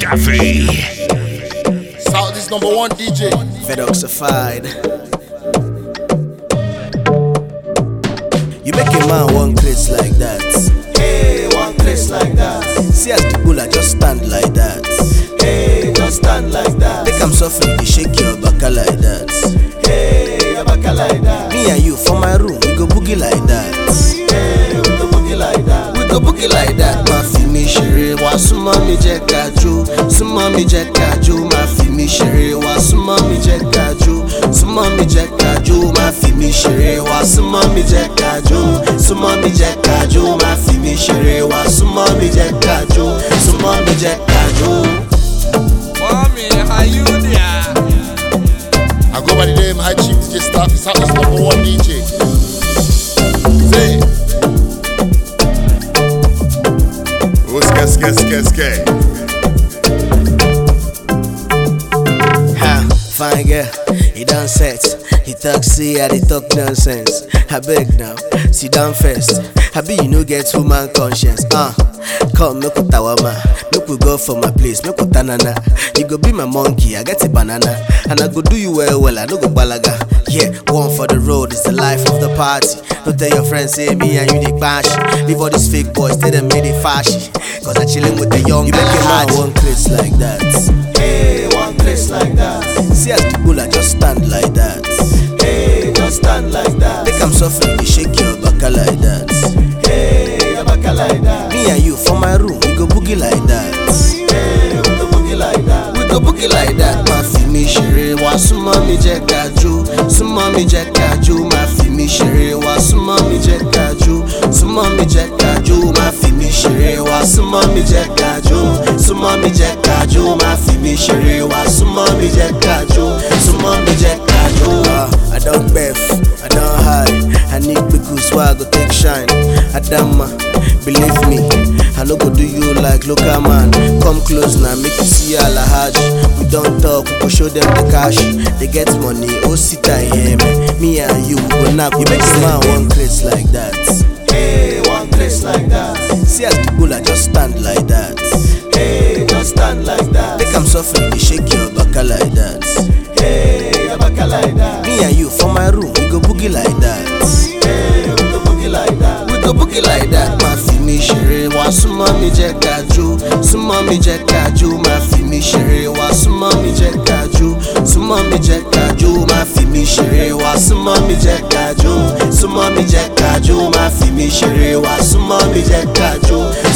Cafe. Southeast number one DJ. Fedoxified. You make a man one place like that. Hey, one place like that. See as the bulla just stand like that. Hey, just stand like that. Make am softly, dey shake your baka like that. Hey, abaka like that. Me and you for my room, we go boogie like that. Hey, we go boogie like that. We go boogie like that. Má fi mi ṣeré, wá súnmọ́ mi jẹ́ ká jó. Súnmọ́ mi jẹ́ ká jó. Má fi mi ṣeré, wá súnmọ́ mi jẹ́ ká jó. Súnmọ́ mi jẹ́ ká jó. Má fi mi ṣeré, wá súnmọ́ mi jẹ́ ká jó. Súnmọ́ mi jẹ́ ká jó. Má fi mi ṣeré, wá súnmọ́ mi jẹ́ ká jó. Súnmọ́ mi jẹ́ ká jó. Mommy, how you there? I go by the name High Chief DJ Staff. Southeast number one DJ. Say. Oh, ske, ske, ske, ske. Ha, fine girl, he done set. He talk see I dey talk nonsense. I beg now, sit down first. I be you no get woman conscience. Uh, come make we tawama, make we go for my place, make we tanana. You go be my monkey, I get a banana, and I go do you well well. I no go balaga. Yeah, one for the road is the life of the party. Don't tell your friends say me and you dey bash. Leave all these fake boys, tell them me they fashy. Cause I chillin' with the young. You make a man one place like that. Hey, one place like that. See as the bulla just stand like that. Hey, just stand like that. Make am softly, dey shake your baka like that. Hey, abaka like that. Me and you for my room, we go boogie like that. Hey, we go boogie like that. We go boogie like that. Má fi mi ṣeré, wá súnmọ́ mi jẹ́ ká jó. Súnmọ́ mi jẹ́ ká jó. Má fi mi ṣeré, wá súnmọ́ mi jẹ́ ká jó. Súnmọ́ mi jẹ́ ká jó. Má fi mi ṣeré, wá súnmọ́ mi jẹ́ ká jó. Súnmọ́ mi jẹ́ ká jó. Má fi mi ṣeré, wá súnmọ́ mi jẹ́ ká jó. Súnmọ́ mi jẹ́ ká jó. Ah, I don gbef, I don hide. I need pickle so I go take shine. Adama, believe me, I no go do you like local man. Come close now, make you see Alhaji. We don talk, we go show them the cash. They get money, oh sit and hear me. Me and you, we go knock. You make a man one place like that. Hey, one place like that. See as the bulla just stand like that. Hey, just stand like that. Make am softly, dey shake your baka like that. Hey, abaka like that. Me and you for my room, we go boogie like that. Hey, we go boogie like that. We go boogie like that. Má fi mi ṣeré, wá súnmọ́ mi jẹ́ ká jó. Súnmọ́ mi jẹ́ ká jó. Má fi mi ṣeré, wá súnmọ́ mi jẹ́ ká jó. Súnmọ́ mi jẹ́ ká jó. Má fi mi ṣeré, wá súnmọ́ mi jẹ́ ká jó. Súnmọ́ mi jẹ́ ká jó. Má fi mi ṣeré, wá súnmọ́ mi jẹ́ ká jó.